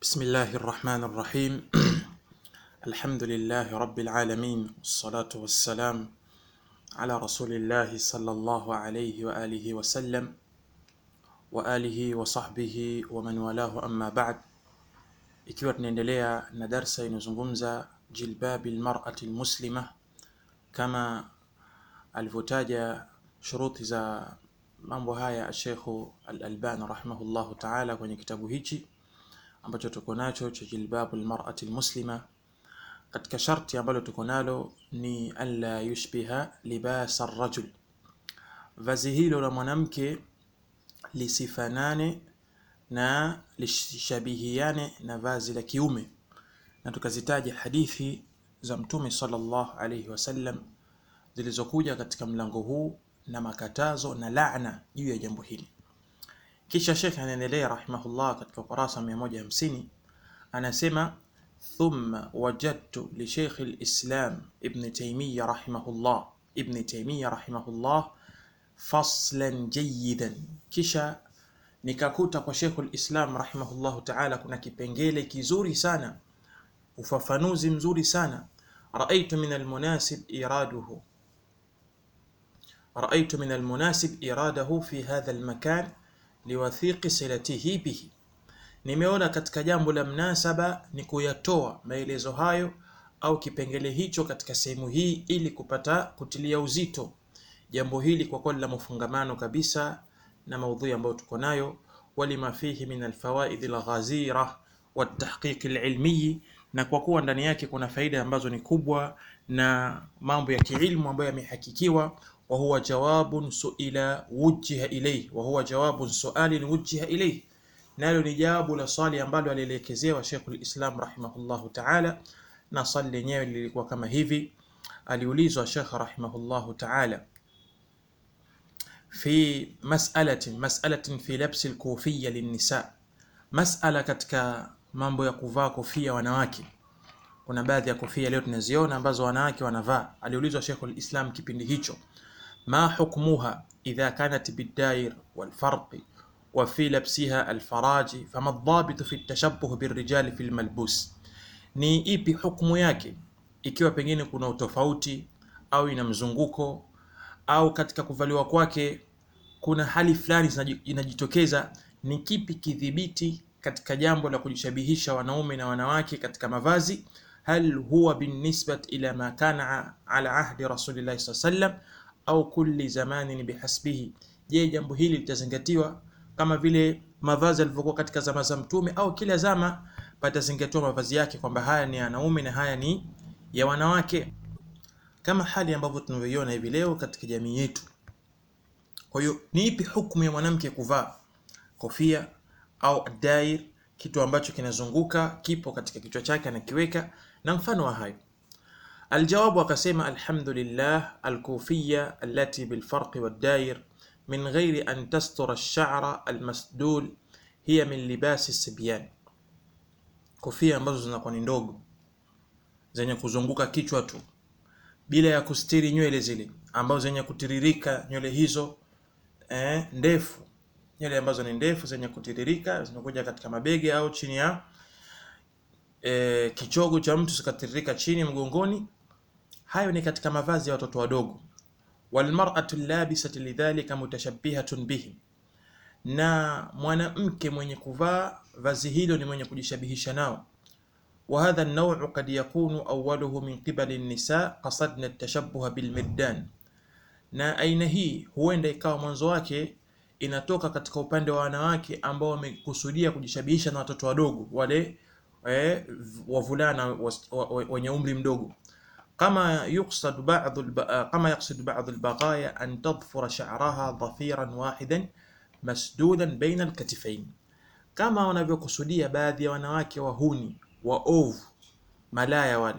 بسم الله الرحمن الرحيم الحمد لله رب العالمين والصلاة والسلام على رسول الله صلى الله عليه وآله وسلم وآله وصحبه ومن والاه أما بعد ikiwa tunaendelea na darsa inayozungumza jilbabi lmarati lmuslima kama alivyotaja shuruti za mambo haya Shekhu Al-Albani rahimahullahu taala kwenye kitabu hichi ambacho tuko nacho cha jilbabu lmarati lmuslima. Katika sharti ambalo tuko nalo ni alla yushbiha libasa rajul, vazi hilo la mwanamke lisifanane na lishabihiane na vazi la kiume, na tukazitaja hadithi za Mtume sallallahu alayhi wasallam zilizokuja katika mlango huu na makatazo na laana juu ya jambo hili. Kisha Sheikh anaendelea rahimahullah katika ukurasa 150 anasema thumma wajadtu li Sheikh al-Islam Ibn Taymiyyah rahimahullah Ibn Taymiyyah rahimahullah faslan jayidan, kisha nikakuta kwa Sheikh al-Islam rahimahullahu ta'ala kuna kipengele kizuri sana, ufafanuzi mzuri sana. Raaitu min almunasib iraduhu raaitu min almunasib iradahu fi hadha almakan liwathiqi silatihi bihi, nimeona katika jambo la mnasaba ni kuyatoa maelezo hayo au kipengele hicho katika sehemu hii ili kupata kutilia uzito jambo hili kwa kweli la mafungamano kabisa na maudhui ambayo tuko nayo, walima fihi min alfawaid alghazira watahqiq alilmi, na kwa kuwa ndani yake kuna faida ambazo ni kubwa na mambo ya kiilmu ambayo yamehakikiwa wa huwa jawabun suila wujiha ilayhi, wa huwa jawabun sualin wujiha ilayhi, nalo ni jawabu la swali ambalo alielekezewa Sheikhul Islam rahimahullahu ta'ala, na swali lenyewe lilikuwa kama hivi. Aliulizwa Sheikh rahimahullahu ta'ala fi mas'alatin mas'alatin fi labsi al-kufiyya lin-nisa, mas'ala katika mambo ya kuvaa kofia wanawake. Kuna baadhi ya kofia leo tunaziona ambazo wanawake wanavaa. Aliulizwa Sheikhul Islam kipindi hicho ma hukmuha idha kanat bidair walfarqi wa fi labsiha alfaraji fama dhabitu fi tashabbuh birrijali fi lmalbus, ni ipi hukmu yake ikiwa pengine kuna utofauti au ina mzunguko au katika kuvaliwa kwake kuna hali fulani inajitokeza. Ni kipi kidhibiti katika jambo la kujishabihisha wanaume na wanawake katika mavazi? Hal huwa binisbat ila ma kana ala ahdi rasulillahi sallallahu alayhi wasallam au kulli zamanin bihasbihi? Je, jambo hili litazingatiwa kama vile mavazi yalivyokuwa katika zama za Mtume au kila zama patazingatiwa mavazi yake kwamba haya ni ya wanaume na haya ni ya wanawake, kama hali ambavyo tunavyoiona hivi leo katika jamii yetu. Kwa hiyo ni ipi hukumu ya mwanamke kuvaa kofia au dair, kitu ambacho kinazunguka kipo katika kichwa chake anakiweka na mfano wa hayo? Aljawabu akasema, alhamdulillah alkufiya allati bilfarqi waddair min ghairi an tastura ash-sha'ra almasdul hiya min libasi sibyan, kofia ambazo zinakuwa ni ndogo zenye kuzunguka kichwa tu bila ya kustiri nywele zile ambazo zenye kutiririka nywele hizo eh, ndefu nywele ambazo ni ndefu zenye kutiririka zinakuja katika mabega au chini ya eh, kichogo cha mtu zikatiririka chini mgongoni. Hayo ni katika mavazi ya watoto wadogo. Walmar'atu labisatu lidhalika mutashabbihatun bihi, na mwanamke mwenye kuvaa vazi hilo ni mwenye kujishabihisha nao wa hadha an-naw'u qad yakunu awwaluhu min qibali an-nisa qasadna at-tashabbuha bil-middan, na aina hii huenda ikawa mwanzo wake inatoka katika upande wa wanawake ambao wamekusudia kujishabihisha na watoto wadogo wale eh, wavulana wenye umri mdogo, kama yuqsad ba'd kama yaqsid ba'd al-baghaya an tadfura sha'raha dhafiran wahidan masdudan baina al-katifayn, kama wanavyokusudia baadhi ya wanawake wahuni waovu malaya wale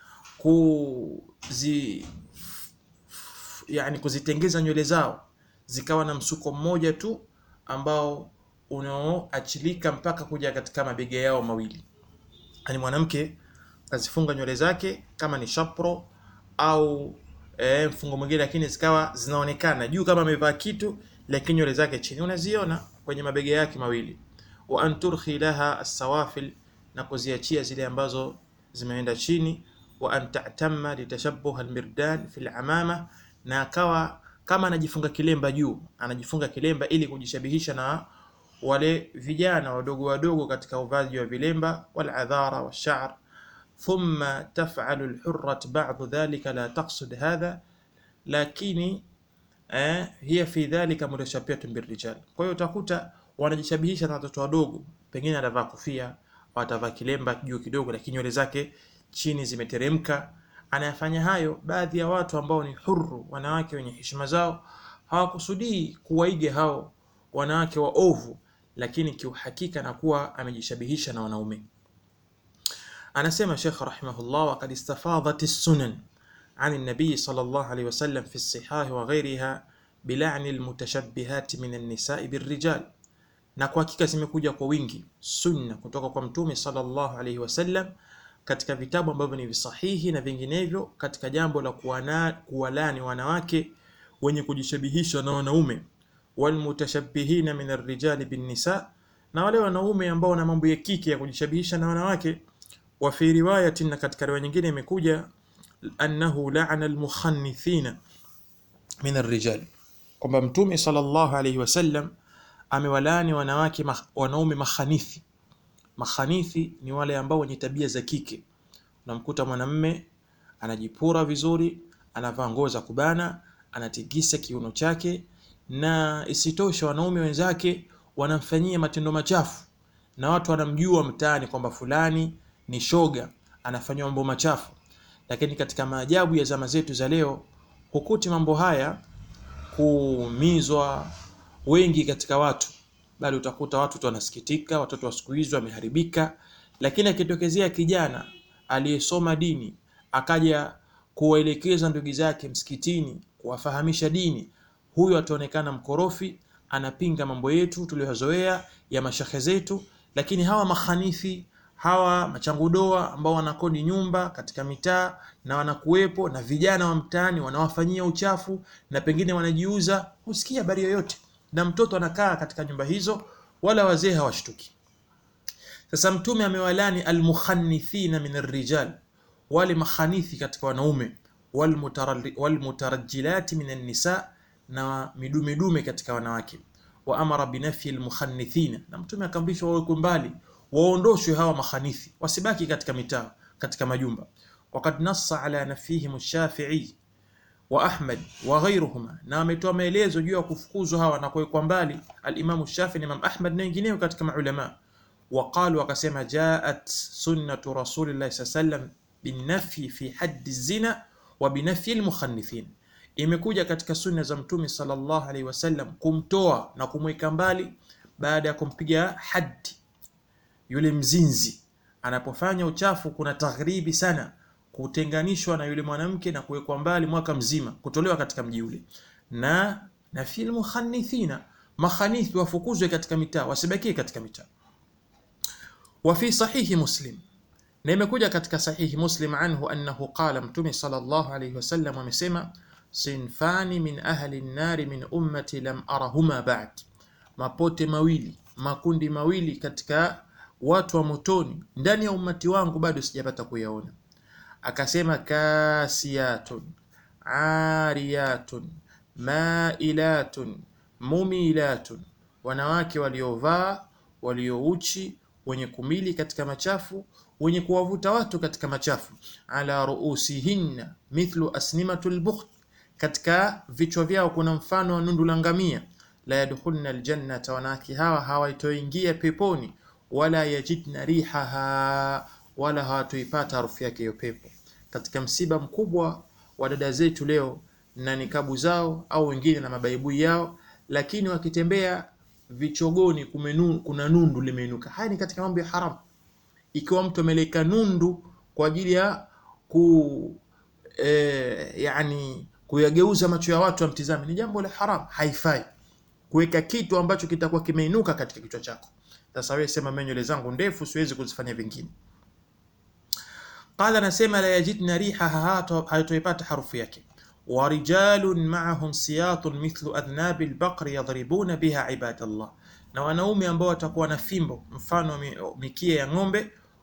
kuzi yani kuzitengeza nywele zao zikawa na msuko mmoja tu ambao unaoachilika mpaka kuja katika mabega yao mawili. Yani mwanamke kazifunga nywele zake kama ni shapro au e, mfungo mwingine, lakini zikawa zinaonekana juu kama amevaa kitu, lakini nywele zake chini unaziona kwenye mabega yake mawili. wa an turkhi laha as-sawafil na kuziachia zile ambazo zimeenda chini wa an ta'tamma litashabbuha almirdan fi alamama na akawa kama anajifunga kilemba juu anajifunga kilemba ili kujishabihisha na wale vijana wadogo wadogo katika uvaji wa vilemba waladhara washa'r thumma taf'alu alhurrat ba'd dhalika la taqsud hadha lakini eh, hiya fi dhalika mutashabbihatun birrijal kwa hiyo utakuta wanajishabihisha na watoto wadogo pengine atavaa kofia au atavaa kilemba juu kidogo lakini nywele zake chini zimeteremka anayafanya hayo baadhi ya watu ambao ni huru wanawake wenye heshima zao hawakusudii kuwaiga hao wanawake waovu lakini kiuhakika na kuwa amejishabihisha na wanaume anasema Sheikh rahimahullah وقد استفاضت السنن عن النبي صلى الله عليه وسلم في الصحاح وغيرها بلعن المتشبهات من النساء بالرجال na kwa hakika zimekuja kwa wingi sunna kutoka kwa mtume sallallahu alaihi wasallam katika vitabu ambavyo ni visahihi na vinginevyo katika jambo la kuwana, kuwalani wanawake wenye kujishabihisha na wanaume walmutashabbihina min arrijali binnisa na wale wanaume ambao wana mambo ya kike ya kujishabihisha na wanawake wa fi riwayatin na katika riwaya nyingine imekuja annahu la'ana almukhannithina min arrijal kwamba mtume sallallahu alaihi wasallam amewalani wanawake mah, wanaume makhanithi makhanithi ni wale ambao wenye tabia za kike unamkuta mwanamme anajipura vizuri anavaa nguo za kubana anatigisa kiuno chake na isitoshe wanaume wenzake wanamfanyia matendo machafu na watu wanamjua mtaani kwamba fulani ni shoga anafanywa mambo machafu lakini katika maajabu ya zama zetu za leo hukuti mambo haya kuumizwa wengi katika watu bali utakuta watu tu wanasikitika watoto wa siku hizi wameharibika lakini akitokezea kijana aliyesoma dini akaja kuwaelekeza ndugu zake msikitini kuwafahamisha dini huyo ataonekana mkorofi anapinga mambo yetu tuliyozoea ya mashehe zetu lakini hawa mahanithi hawa machangudoa ambao wanakodi nyumba katika mitaa na wanakuwepo na vijana wa mtaani wanawafanyia uchafu na pengine wanajiuza husikia habari yoyote na mtoto anakaa katika nyumba hizo wala wazee hawashtuki sasa mtume amewalani almukhannithina min arrijal wale makhanithi katika wanaume walmutarajjilati min annisa na midumedume katika wanawake wa amara binafyi almukhannithina na mtume akaamrishwa wawekwe mbali waondoshwe hawa makhanithi wasibaki katika mitaa katika majumba wakad nassa ala nafihim ash-shafi'i wa Ahmad wa ghayruhuma na ametoa maelezo juu ya kufukuzwa hawa na kuwekwa mbali al-Imam Shafi na Imam Ahmad na wengineo katika maulama waqalu wakasema jaat sunnatu rasulillahi sallam binafyi fi haddi zina wa binafyi al-mukhannithin imekuja katika sunna za mtume sallallahu alaihi wasallam kumtoa na kumweka mbali baada ya kumpiga haddi yule mzinzi anapofanya uchafu kuna taghribi sana kutenganishwa na yule mwanamke na kuwekwa mbali mwaka mzima kutolewa katika mji ule na na fil mukhannithina makhanithi wafukuzwe katika mitaa wasibakie katika mitaa wa fi sahihi muslim na imekuja katika sahihi muslim anhu annahu qala mtume sallallahu alayhi wasallam amesema sinfani min ahli an-nar min ummati lam arahuma ba'd mapote mawili makundi mawili katika watu wa motoni ndani ya ummati wangu bado sijapata kuyaona akasema kasiyatun ariyatun mailatun mumilatun wanawake waliovaa waliouchi wenye kumili katika machafu wenye kuwavuta watu katika machafu ala ruusihinna mithlu asnimatul bukht katika vichwa vyao kuna mfano wa nundu la ngamia la yadkhulna aljannata wanawake hawa hawaitoingia peponi wala yajidna rihaha wala hawatoipata harufu yake hiyo pepo katika msiba mkubwa wa dada zetu leo na nikabu zao au wengine na mabaibui yao lakini wakitembea vichogoni kumenu, kuna nundu limeinuka haya ni katika mambo ya haramu ikiwa mtu ameleka nundu kwa ajili ya ku e, yani kuyageuza macho ya watu amtizame ni jambo la haram haifai kuweka kitu ambacho kitakuwa kimeinuka katika kichwa chako sasa wewe sema mimi nywele zangu ndefu siwezi kuzifanya vingine qala nasema la yajidna rihaha hayatoipata harufu yake ورجال معهم سياط مثل أذناب البقر يضربون بها عباد الله na wanaume ambao watakuwa na fimbo mfano mikia ya ng'ombe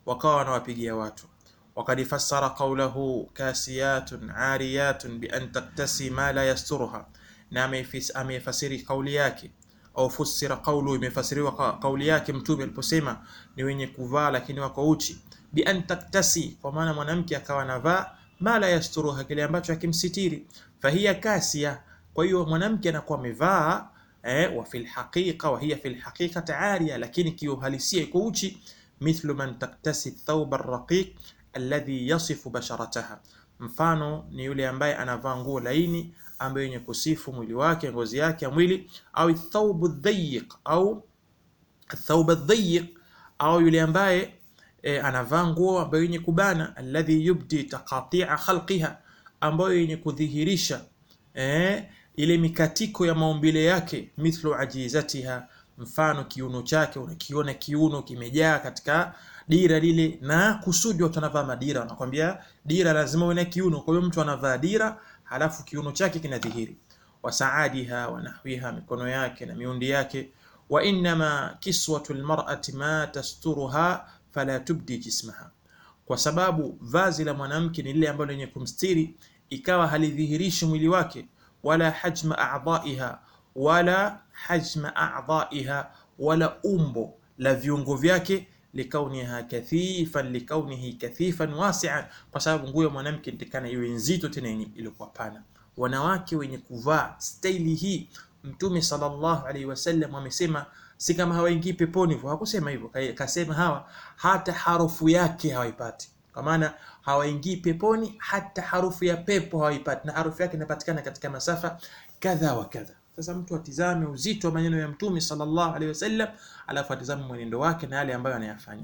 wakawa wanawapigia watu. Wakad fassara qawlahu kasiyatun ariyatun bi an taktasi ma la yasturuha, na amefasiri kauli yake au fusira qawlu, imefasiriwa kauli yake Mtume aliposema ni wenye kuvaa lakini wako uchi. Bi an taktasi, kwa maana mwanamke akawa anavaa ma la yasturuha, kile ambacho hakimsitiri. Fahiya kasiya, kwa hiyo mwanamke anakuwa amevaa eh, wa fil haqiqa wa hiya fil haqiqati ariya, lakini kiuhalisia iko uchi. Mithlu man taktasi thawba raqiq alladhi yasifu basharataha, mfano ni yule ambaye anavaa nguo laini ambayo yenye kusifu mwili wake, ngozi yake ya mwili, au thawbu dhayiq au thawba dhayiq, au yule ambaye e, anavaa nguo ambayo yenye kubana, alladhi yubdi taqati'a khalqiha, ambayo yenye kudhihirisha e, ile mikatiko ya maumbile yake, mithlu ajizatiha, mfano kiuno chake, unakiona kiuno kimejaa katika dira lile, na kusudi watu wanavaa madira, wanakwambia dira lazima uwe na kiuno. Kwa hiyo mtu anavaa dira halafu kiuno chake kinadhihiri. Wasaadiha wa nahwiha, mikono yake na miundi yake. Wa innama kiswatu almar'ati ma tasturuha fala tubdi jismaha, kwa sababu vazi la mwanamke ni lile ambalo lenye kumstiri, ikawa halidhihirishi mwili wake, wala hajma a'dha'iha, wala hajma a'dha'iha, wala umbo la viungo vyake likauniha kathifan likaunihi kathifan wasi'an, kwa sababu nguo ya mwanamke nitakana iwe nzito tena ilikuwa pana. Wanawake wenye kuvaa staili hii, Mtume sallallahu alaihi wasallam amesema si kama hawaingii peponi hivyo, hakusema hivyo, kasema hawa hata harufu yake hawaipati, kwa maana hawaingii peponi, hata harufu ya pepo hawaipati, na harufu yake inapatikana katika masafa kadha wa kadha. Sasa mtu atizame uzito wa maneno ya Mtume sallallahu alaihi wasallam, alafu atizame mwenendo wake na yale ambayo anayafanya.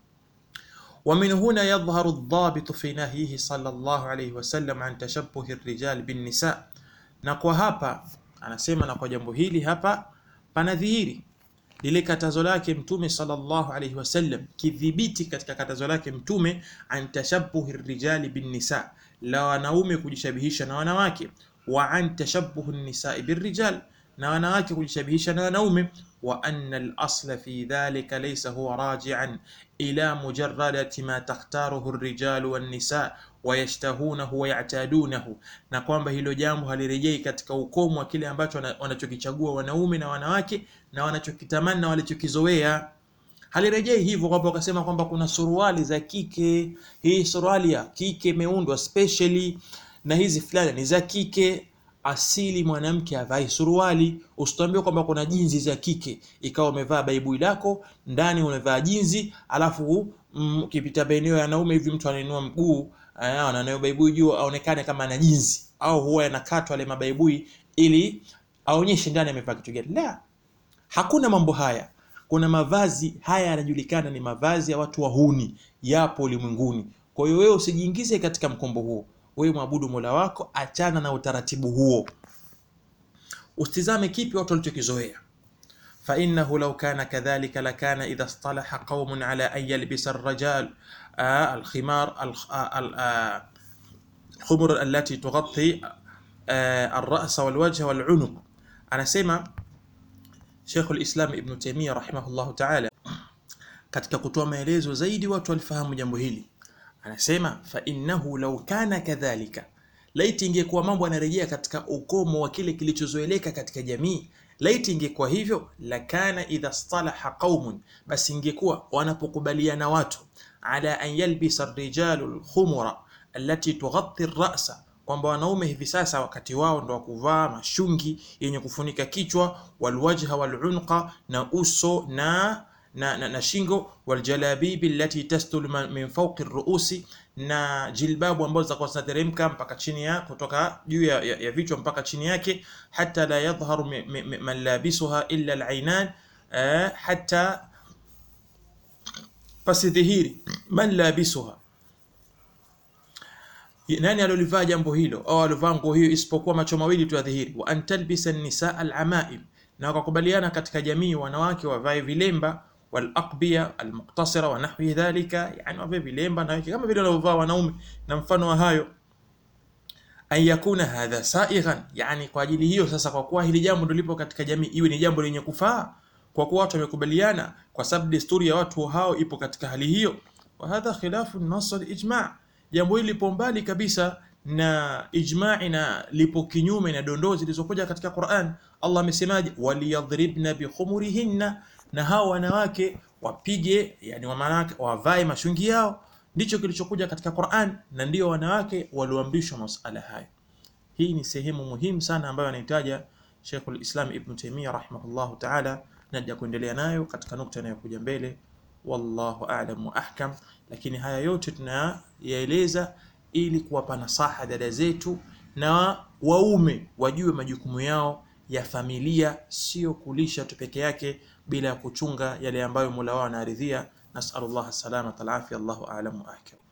Wa min huna yadhharu adh-dhabitu fi nahyihi sallallahu alaihi wasallam an tashabbuhi ar-rijal bin nisa, na kwa hapa anasema, na kwa jambo hili hapa panadhihiri lile katazo lake Mtume sallallahu alaihi wasallam, kidhibiti katika katazo lake Mtume an tashabbuhi ar-rijali bin nisa, la wanaume kujishabihisha na wanawake wa an tashabbuhu nisai birrijal, na wanawake kujishabihisha na wanaume. Wa anna al-asla fi dhalika laysa huwa raji'an ila mujarradati ma takhtaruhu ar-rijalu wan-nisa wa yashtahunahu wa ya'tadunahu, na kwamba hilo jambo halirejei katika ukomo wa kile ambacho wanachokichagua wanaume na wanawake na wanachokitamani na walichokizoea. Halirejei hivyo kwamba wakasema kwamba kuna suruali za kike, hii suruali ya kike imeundwa specially na hizi fulani ni za kike. Asili mwanamke avai suruali. Usitambie kwamba kuna jinzi za kike ikawa umevaa baibui lako ndani umevaa jinzi, alafu ukipita mm, maeneo ya wanaume hivi mtu anainua mguu anayo baibui juu aonekane kama ana jinzi, au huwa yanakatwa yale mabaibui ili aonyeshe ndani amevaa kitu gani. La, hakuna mambo haya. Kuna mavazi haya yanajulikana ni mavazi ya watu wahuni, yapo ulimwenguni. Kwa hiyo wewe usijiingize katika mkombo huo. Wewe mwabudu Mola wako, achana na utaratibu huo, usitizame kipi watu walichokizoea. fa innahu law kana kadhalika lakana idha istalaha qaumun ala an yalbisa ar-rajal al-khimar al-khumur allati tughatti ar-ra's wal-wajh wal-unuq. Anasema Sheikh al-Islam Ibn Taymiyyah rahimahullahu ta'ala, katika kutoa maelezo zaidi watu walifahamu jambo hili Anasema fa innahu law kana kadhalika, laiti ingekuwa mambo yanarejea katika ukomo wa kile kilichozoeleka katika jamii, laiti ingekuwa hivyo, lakana idha stalaha qaumun, basi ingekuwa wanapokubaliana watu ala an yalbisa ar-rijalu al-khumura allati tughatti ar-ra'sa, kwamba wanaume hivi sasa wakati wao ndo wakuvaa mashungi yenye kufunika kichwa, walwajha walunqa, na uso na na, na, na shingo waljalabibi allati tastul min fawqi ruusi, na jilbabu ambazo zitakuwa zinateremka mpaka chini ya kutoka juu ya, ya, ya vichwa mpaka chini yake, hata la yadhharu man labisuha illa alainan, hata pasidhihiri man labisuha, nani alolivaa jambo hilo au alivaa nguo hiyo, isipokuwa macho mawili tu yadhihiri. Wa an talbisa an-nisaa al-amaim, na wakakubaliana katika jamii wanawake wavae vilemba walaqbiya almuqtasira wa nahwi dhalika, yani wavae vilemba na kama vile wanavyovaa wanaume na mfano wa hayo. An yakuna hadha saighan, yani kwa ajili hiyo sasa, kwa kuwa hili jambo ndilo lipo katika jamii, iwe ni jambo lenye kufaa, kwa kuwa watu wamekubaliana, kwa sababu desturi ya watu hao ipo katika hali hiyo. wa hadha khilafu nas al-ijma'. Jambo hili lipo mbali kabisa na ijma'i na lipo kinyume na dondoo zilizokuja katika Qur'an. Allah amesemaje? waliyadhribna bikhumurihinna, na hao wanawake wapige, yani wanawake wavae mashungi yao. Ndicho kilichokuja katika Qur'an, na ndio wanawake walioamrishwa masala hayo. Hii ni sehemu muhimu sana ambayo anahitaja Sheikhul Islam Ibn Taymiyyah rahimahullahu ta'ala, naja kuendelea nayo katika nukta inayokuja mbele. Wallahu a'lam wa ahkam. Lakini haya yote tunayaeleza ili kuwapa nasaha dada zetu na waume wajue majukumu yao ya familia, sio kulisha tu peke yake bila ya kuchunga yale ambayo Mola wao anaridhia. Nasallallahu salamata alafia. Allahu a'lam wa ahkam.